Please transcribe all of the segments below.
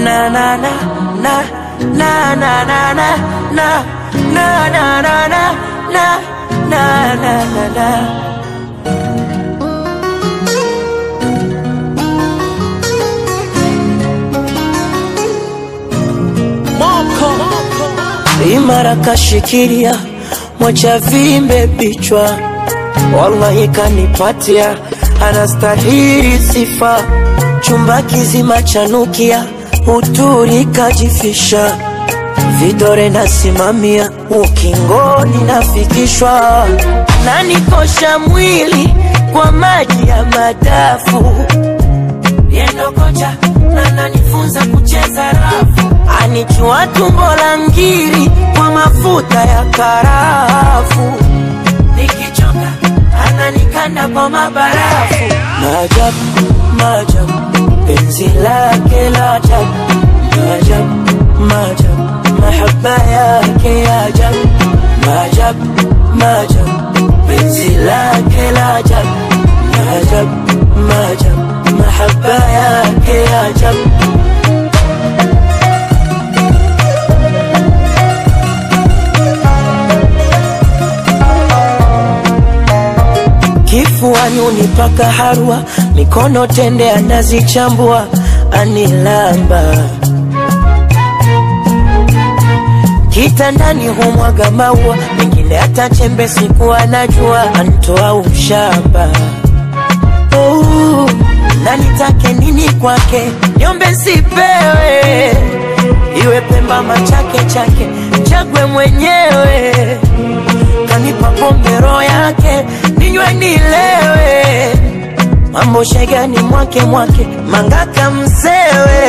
na na na na na na na na na na na na na na na na na na imara kashikilia mwacha vimbe vichwa wallahi kanipatia anastahili sifa chumba kizima chanukia uturi kajifisha vidore nasimamia ukingoni nafikishwa nanikosha mwili kwa maji ya madafu yendo kocha na nanifunza kucheza rafu anichua tumbo la ngiri kwa mafuta ya karafu nikichoka ananikanda kwa mabarafu maajabu maajabu penzi lake la ajabu maajabu maajabu mahaba yake ya ajabu maajabu maajabu penzi lake la ajabu maajabu maajabu mahaba yake ya ajabu kifuani unipaka harwa, mikono tende anazichambua, anilamba kitandani humwaga maua, mengine hata chembe siku anajua, antoa ushamba oh, na nitake nini kwake, niombe sipewe, iwe Pemba machake chake, chagwe mwenyewe kanipa pombe roho yake ninywe nilewe mambo shegani mwake mwake mangaka msewe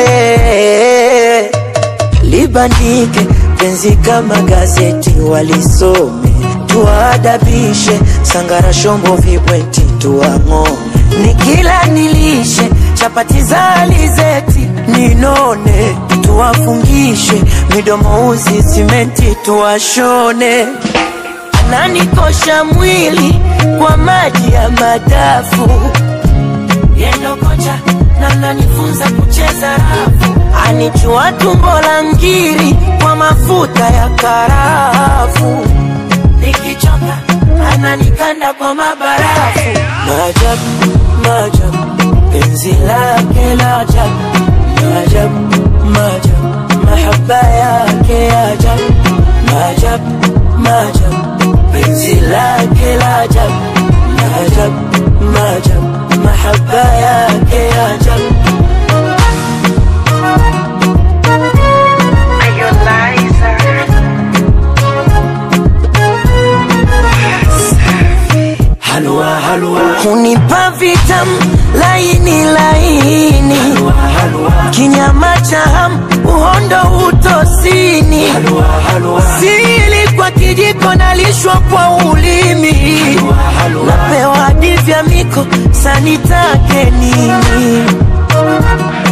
libandike penzi kama gazeti walisome tuwaadabishe sangara shombo vibweti tuwang'ome nikila nilishe chapati za alizeti ninone tuwafungishe midomo uzi simenti tuwashone ananikosha mwili kwa maji ya madafu yendo kocha na nanifunza kucheza rafu anichua tumbo la ngiri kwa mafuta ya karafu nikichoka ananikanda kwa mabarafu maajabu maajabu penzi lake la ajabu maajabu maajabu mahaba yake ya ajabu maajabu maajabu penzi lake la ajabu maajabu maajabu mahaba yake ya ajabu halua halua hunipa vitam laini laini halua, halua. kinyama cha ham uhondo utosini halua, halua. sili kwa kijiko nalishwa kwa ulimi halua, halua. napewa hadi vya miko sanitake nini